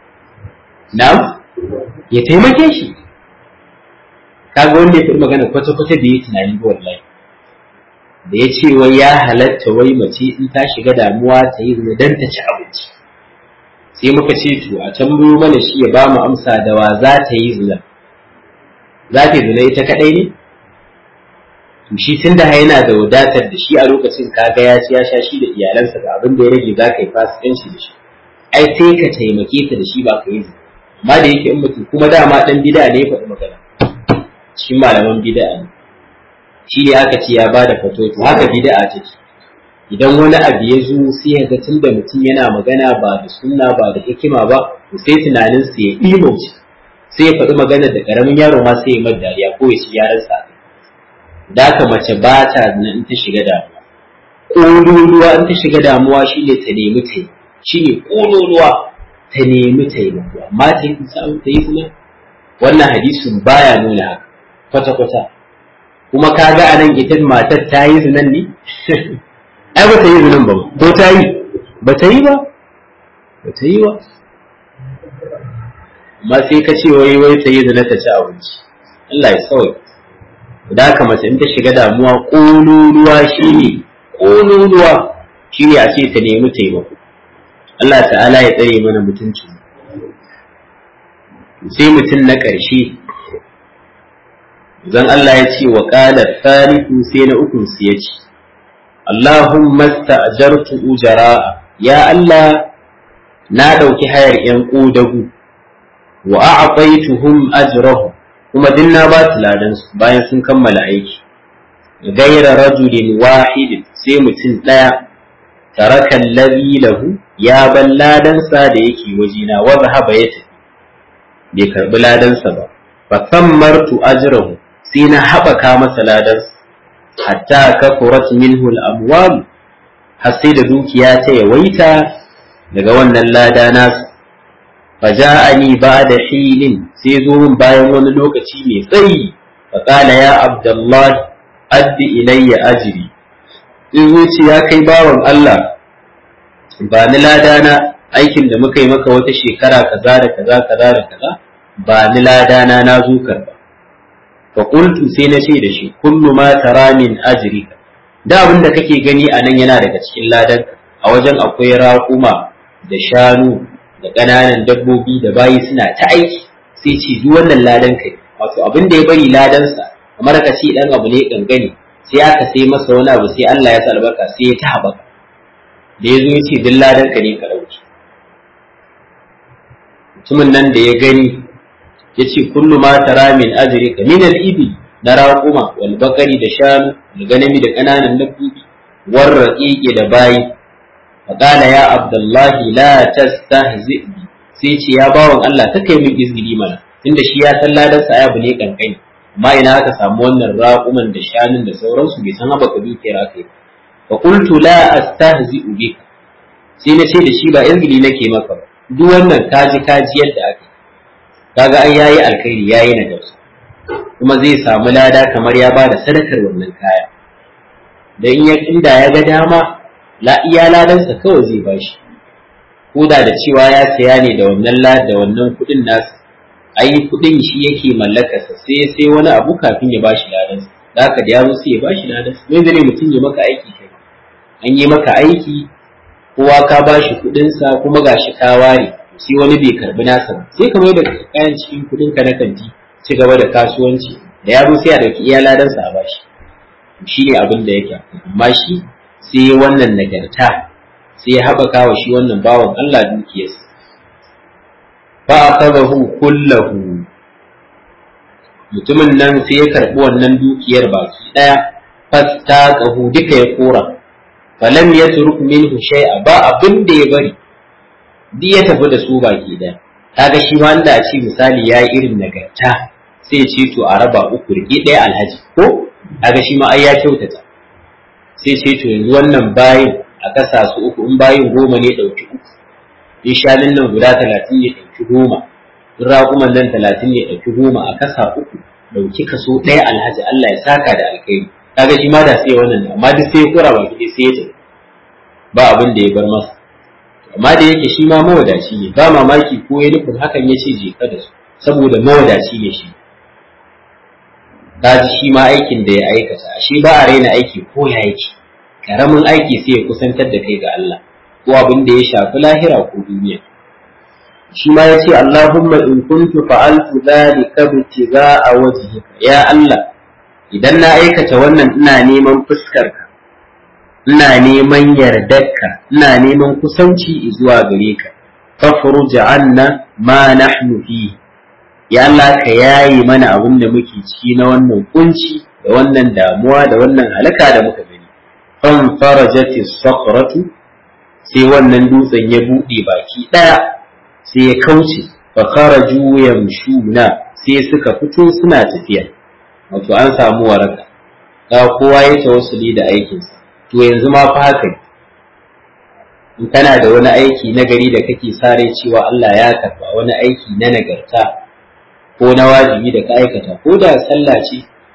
na'am ya taimake shi kaga wanda ya fi magana kwata-kwata da ya tunani ba wallahi da ya ce wai ya halatta wai mace in ta shiga damuwa ta yi zina don ta ci abinci sai muka ce to a can mana shi ya ba mu amsa da wa za ta yi zina za ta yi zina ita kadai ne to shi tun da yana da wadatar da shi a lokacin kaga ya ci ya sha shi da iyalansa ga abin da ya rage za ka yi fasikanci da shi ai sai ka taimake ta da shi ba ka yi zina amma da yake in mutum kuma dama dan bida ne ya faɗi magana shi malaman bid'a ne shi ne aka ce ya bada fatoto haka bid'a take idan wani abu ya zo sai ya ga tunda mutum yana magana ba da sunna ba da hikima ba to sai tunanin sa ya imo sai ya faɗi magana da karamin yaro ma sai ya mar dariya ko ya ci yaran sa da haka mace ba ta in ta shiga damuwa ƙololuwa in ta shiga damuwa shine ta nemi ta shine ƙololuwa ta nemi taimako amma ta yi ta yi kuma wannan hadisin baya nuna haka kwata-kwata kuma ka ga a nan ita matar ta yi zinan ne ai ba ta yi zinan ba ko ta yi ba ta yi ba ba ta yi ba amma sai ka ce wai wai ta yi zina ta ci abinci Allah ya sauya da haka mace in ta shiga damuwa ƙololuwa shine ƙololuwa shine a ce ta nemi taimako Allah ta'ala ya tsare mana mutuncin sai mutum na ƙarshe zan Allah ya ce wa ƙala salisu sai na ukun su ya ce Allahumma sta'jartu ujara'a ya Allah na ɗauki hayar ‘yan ƙodagu wa a'aqaituhum ajrahu kuma din na ba su ladan su bayan sun kammala aiki gaira rajulin wahidin sai mutum ɗaya taraka allazi lahu ya ban ladansa da yake wajina wa zahaba ya tafi bai karbi ladansa ba fa sammartu ajrahu sai na haɓaka masa ladansa hatta kafurat minhu al-amwal har sai da dukiya ta yawaita daga wannan lada nasu faja'ani ba'da hilin sai zo min bayan wani lokaci mai tsayi fa qala ya abdullah addi ilayya ajri in zuci ya kai bawan Allah ba ni ladana aikin da muka yi maka wata shekara kaza da kaza kaza da kaza ba ni ladana na zo karba fa qultu sai na ce da shi kullu ma tara min ajrika da abin da kake gani a nan yana daga cikin ladan a wajen akwai raƙuma da shanu da ƙananan dabbobi da bayi suna ta aiki sai ce duk wannan ladan kai wato abin da ya bari ladansa kamar ka ce dan abu ne gangane sai aka sai masa wani abu sai Allah ya sa albarka sai ya ta haɓaka da ya zo ya ce duk ladan ka ne ka ɗauki mutumin nan da ya gani ya ce kullu ma tara min ajrika min al-ibi na raƙuma wal bakari da shanu da ganami da ƙananan dabbobi war raqiqi da bayi faqala ya abdullahi la tastahzi bi sai ce ya bawon Allah ta kai min izgili mana tunda shi ya san ladan sa ayabu ne kankani amma ina aka samu wannan raƙuman da shanun da sauransu bai san haba ka dukiyar aka yi fa qultu la astahzi bika sai na ce da shi ba izgili nake maka ba duk wannan kaji kaji yadda aka kaga ai yayi alkhairi yayi nagarta kuma zai samu lada kamar ya ba da sadakar wannan kaya da in ya inda ya ga dama la iya ladansa kawai zai bashi ko da da cewa ya saya ne da wannan da wannan kuɗin nasa ai kuɗin shi yake mallakarsa sai sai wani abu kafin ya bashi ladansa da haka da ya zo sai ya bashi ladansa me zai mutum ya maka aiki kai an yi maka aiki kowa ka bashi kuɗinsa kuma gashi ka ware sai wani bai karbi nasa ba sai ka mai da kayan cikin kuɗin ka na kanti ci gaba da kasuwanci da ya zo sai a dauki iya ladansa a bashi shi ne abin da yake amma shi sai wannan nagarta sai ya haɓaka wa shi wannan bawan Allah dukiyarsa fa akhadahu kullahu mutumin nan sai ya karɓi wannan dukiyar baki ɗaya fastaqahu duka ya kora falam yatruk minhu shay'a ba abin da ya bari duk ya tafi da su baki ɗaya kaga shi ma da a ce misali ya yi irin nagarta sai ce to a raba uku rike ɗaya alhaji ko kaga shi ma ai ya kyautata sai ce to yanzu wannan bayin a kasa su uku in bayin goma ne ɗauki uku in shanun nan guda talatin ne ɗauki goma in raƙuman nan talatin ne ɗauki goma a kasa uku ɗauki kaso ɗaya alhaji Allah ya saka da alkhairi kaga shi ma da sai wannan amma duk sai ya kura baki sai ya tafi ba abin da ya bar masa amma da yake shi ma mawadaci ne ba mamaki ko ya nufin hakan ya ce je ka da su saboda mawadaci ne shi kaji shi ma aikin da ya aikata shi ba a raina aiki ko ya yake karamin aiki sai ya kusantar da kai ga Allah ko abin da ya shafi lahira ko duniya shi ma ya ce Allahumma in kuntu fa'altu dhalika ibtigha'a wajhika ya Allah idan na aikata wannan ina neman fuskarka ina neman yardarka ina neman kusanci zuwa gare ka fafruj anna ma nahnu fi ya Allah ka yayi mana abin da muke ciki na wannan kunci da wannan damuwa da wannan halaka da muka gani fan farajati sakratu sai wannan dutsen ya bude baki daya sai ya kauce fa kharaju yamshuna sai suka fito suna tafiya wato an samu waraka ga kowa ya tawassuli da aikinsa to yanzu ma fa haka in kana da wani aiki na gari da kake sare cewa Allah ya karba wani aiki na nagarta ko na wajibi da ka aikata ko da sallah ce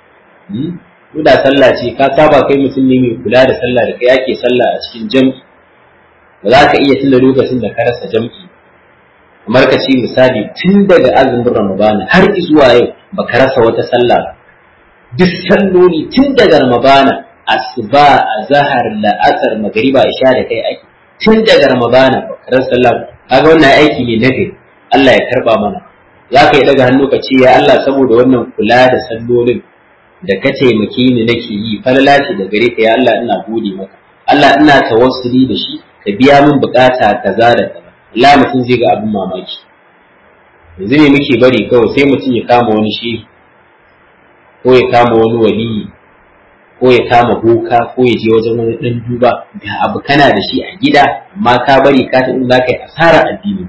ko da sallah ce ka saba kai mutum ne mai kula da sallah da kai ake sallah a cikin jam'i ba za ka iya tunda lokacin da ka rasa jam'i kamar ka ce misali tun daga azumin ramadana har zuwa yau baka rasa wata sallah ba duk salloli tun daga ramadana asuba azhar la'asar magriba isha da kai aiki tun daga ramadana baka rasa sallah kaga wannan aiki ne na gari Allah ya karba mana za ka yi daga hannu ka ce ya Allah saboda wannan kula da sallolin da ka taimake ni nake yi falala ce da gare ka ya Allah ina gode maka Allah ina tawassuli da shi ka biya min bukata kaza da kaza Allah mutum zai ga abin mamaki yanzu ne muke bari kawai sai mutum ya kama wani shehi ko ya kama wani waliyi ko ya kama boka ko ya je wajen wani dan duba ga abu kana da shi a gida amma ka bari ka ta za ka yi asara addini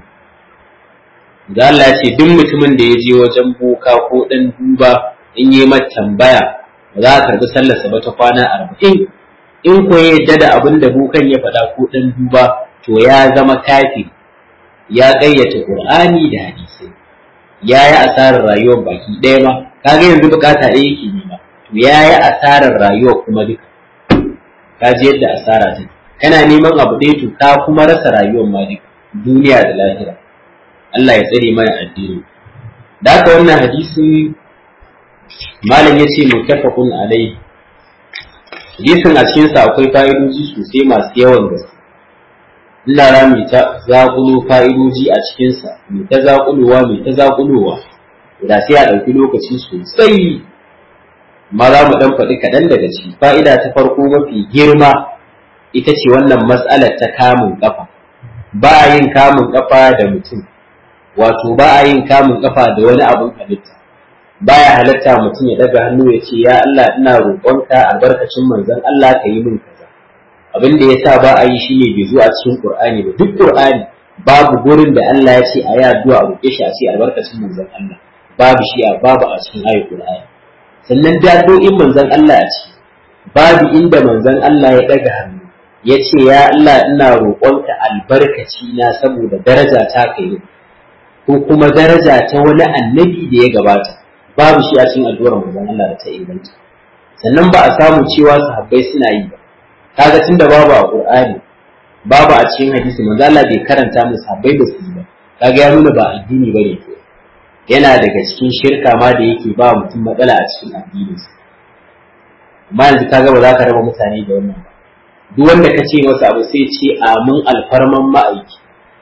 da Allah ce duk mutumin da ya je wajen boka ko dan duba in yi mata tambaya ba za a karbi sallarsa ba ta kwana arba'in in ko ya yadda da abin da bokan ya faɗa ko dan duba to ya zama kafi ya ƙayyata Qur'ani da hadisai ya yi asarar rayuwar baki ɗaya ma kaga yanzu bukata ɗaya yake nema to ya yi asarar rayuwar kuma duka ka ji yadda asara ta kana neman abu ɗaya to ka kuma rasa rayuwar ma duka duniya da lahira Allah ya tsare mana addini da haka wannan hadisin malam yace muttafaqun alai hadisin a cikin sa akwai fa'idoji sosai masu yawan gaske ina ra mu ta zaƙulo fa'idoji a cikin sa mu ta zaƙulowa mu ta zaƙulowa da sai a ɗauki lokaci sosai ma za mu ɗan faɗi kaɗan daga ciki fa'ida ta farko mafi girma ita ce wannan mas'alar ta kamun ƙafa ba a yin kamun ƙafa da mutum wato ba a yin kamun kafa da wani abun halitta baya halatta mutum ya daga hannu ya ce ya Allah ina roƙonka albarkacin manzon Allah ka yi min kaza abin da yasa ba a yi shine bai zo a cikin Qur'ani ba duk Qur'ani babu gurin da Allah ya ce a yi addu'a a roƙe shi a ce albarkacin manzon Allah babu shi a babu a cikin ayatul Qur'ani sannan daddo'in manzon Allah a ciki babu inda manzon Allah ya daga hannu ya ce ya Allah ina roƙonka albarkaci na saboda daraja ta kai ko kuma daraja ta wani annabi da ya gabata babu shi a cikin addu'ar manzon Allah da ta inganta sannan ba a samu cewa sahabbai suna yi ba kaga tunda babu a Qur'ani babu a cikin hadisi manzo Allah bai karanta musu sahabbai ba su yi ba kaga ya nuna ba addini bane to yana daga cikin shirka ma da yake ba mutum matsala a cikin addininsa amma yanzu kaga ba za ka raba mutane da wannan ba duk wanda ka ce masa abu sai ce amin alfarman ma'aiki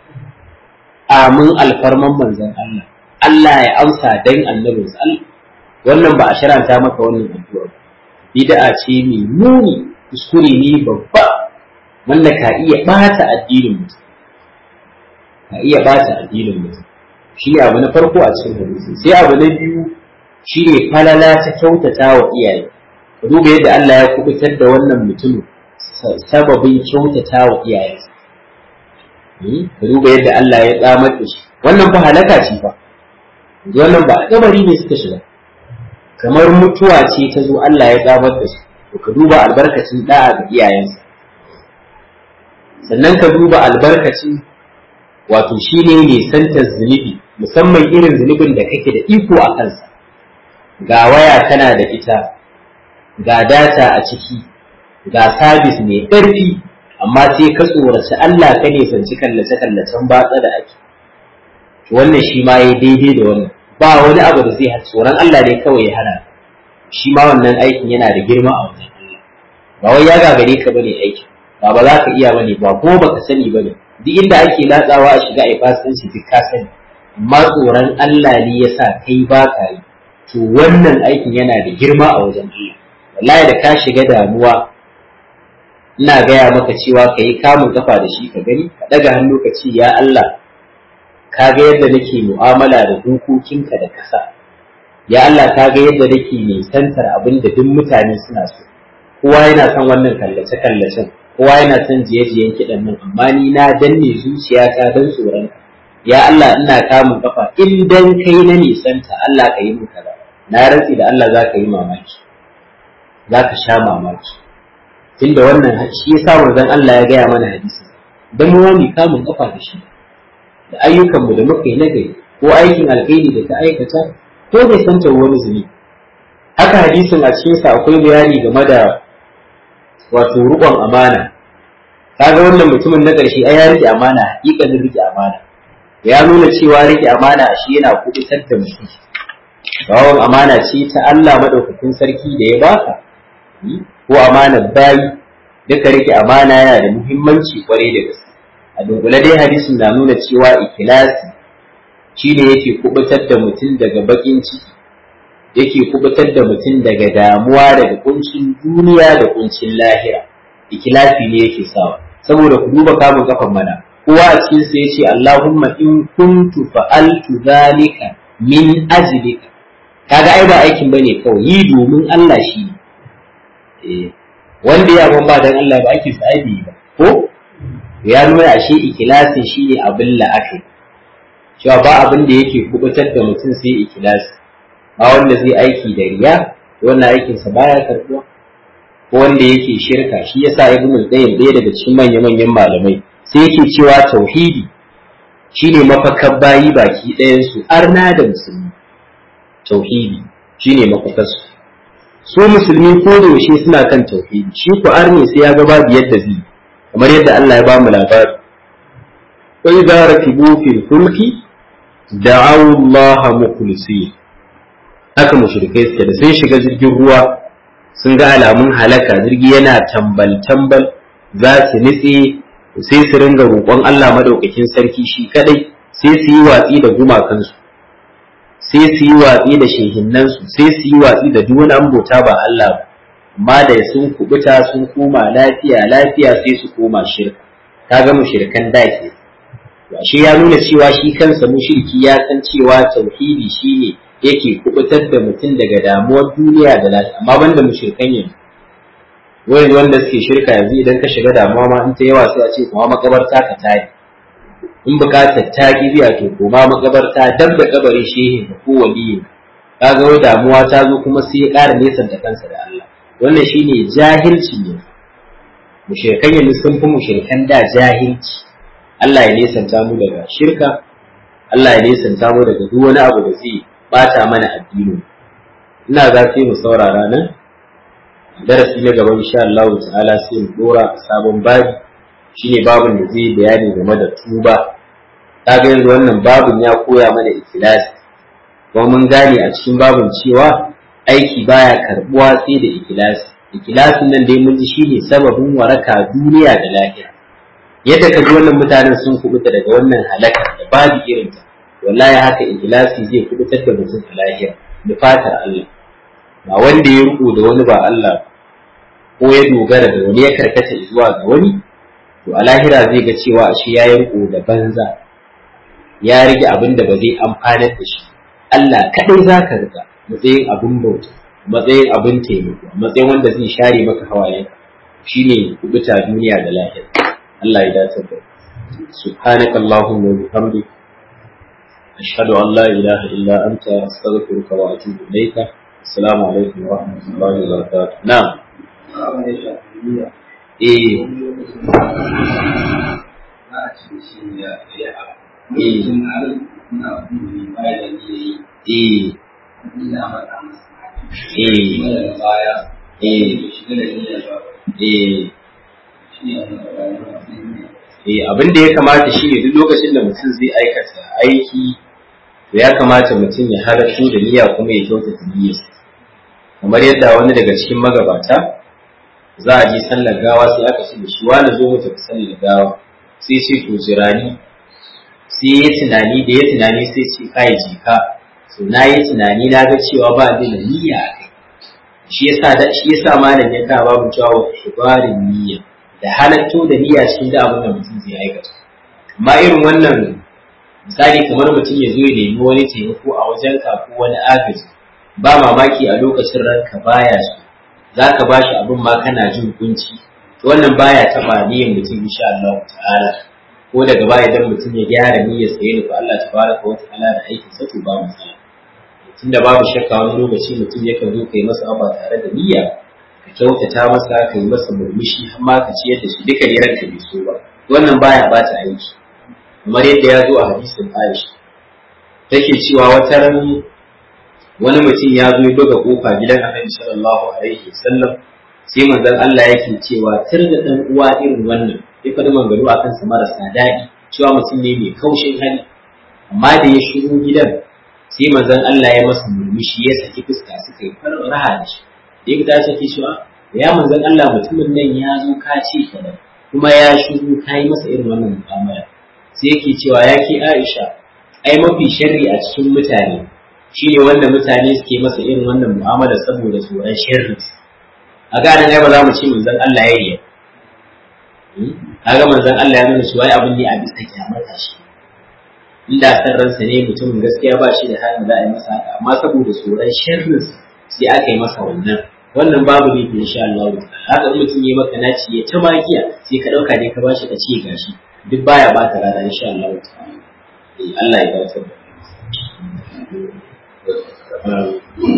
amin alfarman manzon Allah Allah ya amsa dan annabinsa Allah wannan ba a sharanta maka wannan addu'a ba bid'a ce mai muni kuskure ne babba wanda ka iya bata addinin mutum ka iya bata addinin mutum shi ne abu na farko a cikin hadisi sai abu na biyu shi ne falala ta kyautata wa iyaye ka duba yadda Allah ya kubutar da wannan mutumin sababin kyautata wa iyayensa ka duba yadda Allah ya tsamar da shi wannan fa halaka ce fa wannan ba kabari ne suka shiga kamar mutuwa ce ta zo Allah ya tsamar da shi to ka duba albarkacin da'a ga iyayensa sannan ka duba albarkacin wato shi ne nisantar zunubi musamman irin zunubin da kake da iko a kansa ga waya tana da ita ga data a ciki ga sabis mai ƙarfi amma sai ka tsoraci Allah ka nisanci kallace-kallacen batsa da ake wannan shi ma ya daidai da wannan ba wani abu da zai tsoron Allah ne kawai ya hana shi ma wannan aikin yana da girma a wajen Allah ba wai ya gagare ka bane aikin ba ba za ka iya bane ba kuma baka sani bane duk inda ake latsawa a shiga a fasikanci duk ka sani amma tsoron Allah ne ya sa kai ba ka yi to wannan aikin yana da girma a wajen Allah wallahi da ka shiga damuwa ina gaya maka cewa ka yi kamun kafa da shi ka gani ka ɗaga hannu ka ce ya Allah ka ga yadda nake mu'amala da dokokinka da kasa ya Allah ka ga yadda nake nisantar abin da duk mutane suna so kowa yana son wannan kallace kallacen kowa yana son jiye-jiyen kiɗan nan amma ni na danne zuciyata don tsoron ya Allah ina kamun kafa in dan kai na nisanta Allah ka yi min kaza na rantsi da Allah za ka yi mamaki za ka sha mamaki tunda wannan shi yasa manzon Allah ya gaya mana hadisi dan mu wani kamun kafa da shi da ayyukanmu da muka yi nagari ko aikin alkhairi da ta aikata ko bai santa wani zuni haka hadisin a cikin sa akwai bayani game da wato rukon amana kaga wannan mutumin na ƙarshe ai ya rike amana hakikanin rike amana ya nuna cewa rike amana shi yana kubutar da mutum bawon amana ce ta Allah madaukakin sarki da ya baka ko amanar bayi duka rike amana yana da muhimmanci kwarai da gaske a dunkule dai hadisin na nuna cewa ikilasi shi ne yake kubutar da mutum daga bakin ciki yake kubutar da mutum daga damuwa daga kuncin duniya da kuncin lahira ikilasi ne yake sawa saboda ku duba kamun kafan mana kowa a cikin sa yace Allahumma in kuntu fa'altu zalika min ajlika kaga ai ba aikin bane kawai yi domin Allah shi eh wanda ya ba dan Allah ba ake sa ba ko ya nuna ashe ikilasin shi ne abin la'akari cewa ba abin da yake kubutar da mutum sai ikilasi ba wanda zai aiki da riya wannan aikinsa baya karɓuwa ko wanda yake shirka shi yasa ibnu qayyim ɗaya daga cikin manya manyan malamai sai yake cewa tauhidi shine mafakar bayi baki ɗayan su arna da musulmi tauhidi shine mafakar su su musulmi ko da yaushe suna kan tauhidi shi ku arne sai ya ga babu yadda zai kamar yadda Allah ya ba mu labari wa idza rakibu fil fulki da'aw Allah mukhlisin haka mushrikai suke da sun shiga jirgin ruwa sun ga alamun halaka jirgi yana tambal tambal za su nitse sai su ringa roƙon Allah madaukakin sarki shi kadai sai su yi watsi da gumakansu sai su yi watsi da shehinnansu sai su yi watsi da duk wani ambota ba Allah ba amma da sun kubuta sun koma lafiya lafiya sai su koma shirka kaga mushrikan da ke shi ya nuna cewa shi kansa mushriki ya san cewa tauhidi shine yake kubutar da mutum daga damuwar duniya da lafiya amma banda mushrikan yanzu wani wanda suke shirka yanzu idan ka shiga damuwa ma in ta yawa sai a ce kuma makabarta ka tayi in bukatar ta ki biya to koma makabarta dab da kabarin shehin ko waliyin kaga wai damuwa ta zo kuma sai ya ƙara nesanta kansa da Allah wannan shine jahilci ne mushrikan yanzu sun fi mushrikan da jahilci Allah ya nesanta mu daga shirka Allah ya nesanta mu daga duk wani abu da zai bata mana addini ina za sai mu saurara nan darasi na gaba insha Allah ta'ala sai mu dora sabon babi shine babin da zai bayani game da tuba kaga yanzu wannan babin ya koya mana ikhlasi kuma mun gane a cikin babin cewa aiki baya karbuwa sai da ikhlasi ikhlasin nan dai mun ji shine sababin waraka duniya da lahira yadda ka ji wannan mutanen sun kubuta daga wannan halakar da babu irinta wallahi haka ikhlasi zai kubutar da mutum a lahira da fatar Allah ba wanda ya riko da wani ba Allah ko ya dogara da wani ya karkata zuwa ga wani to a lahira zai ga cewa ashe ya yi riko da banza ya rage abin da ba zai amfanar da shi Allah kadai za ka riga matsayin abin bauta matsayin abin taimako matsayin wanda zai share maka hawayenka shine kubuta duniya da lahira Allah ya dace da سبحانك اللهم وبحمدك أشهد أن لا إله إلا أنت أستغفرك وأتوب إليك السلام عليكم ورحمة الله وبركاته نعم إيه إيه Eh abin da ya kamata shi ne duk lokacin da mutum zai aikata aiki to ya kamata mutum ya halartu da niyya kuma ya kyautata niyyarsa kamar yadda wani daga cikin magabata za a je sallar gawa sai aka ce da shi wani zo mu tafi sallar gawa sai ce to jirani sai ya tunani da ya tunani sai ce kai jika to na yi tunani na ga cewa ba zai da niyya a kai shi yasa da shi yasa malam ya ka babu cewa wa ibarin niyya da halatto da niyya cikin da abin da mutum zai aikata amma irin wannan misali kamar mutum ya zo ya nemi wani taimako a wajen ka ko wani agaji ba mamaki a lokacin ranka baya so za ka ba shi abin ma kana jin kunci to wannan baya taba niyyar mutum insha Allah ta'ala ko daga baya idan mutum ya gyara niyyar sa ya nufi Allah tabaraka wa ta'ala da aikin sa to ba matsala tunda babu shakka wani lokaci mutum yakan zo kai masa abu tare da niyya ka kyautata masa ka yi masa murmushi har ma ka ciyar da shi duka ne ranka bai so ba wannan baya bata aiki kamar yadda ya zo a hadisin Aisha take cewa wata ran wani mutum ya zo ya buga kofa gidan Annabi sallallahu alaihi wasallam sai manzon Allah yake cewa tir da dan uwa irin wannan ya faɗi mangano akan sa marasa daɗi cewa mutum ne mai kaushin hali amma da ya shigo gidan sai manzon Allah ya masa murmushi ya saki fuska suka yi raha da shi da ya ta saki cewa ya manzon Allah mutumin nan ya zo ka ce kaza kuma ya shigo ka yi masa irin wannan mu'amala sai yake cewa ya ke Aisha ai mafi sharri a cikin mutane shine wanda mutane suke masa irin wannan mu'amala saboda tsoron sharri a ganin ai ba za mu ce manzon Allah ya riya kaga manzon Allah ya nuna cewa abin ne a bisa kyamata shi inda san ransa ne mutumin gaskiya ba shi da halin za a yi masa haka amma saboda tsoron sharrin sai aka yi masa wannan wannan babu ne fi insha Allah haka in mutum ya maka naci ya ta makiya sai ka dauka ne ka bashi ka ce gashi duk baya ba ta rana insha Allah Allah ya ba ta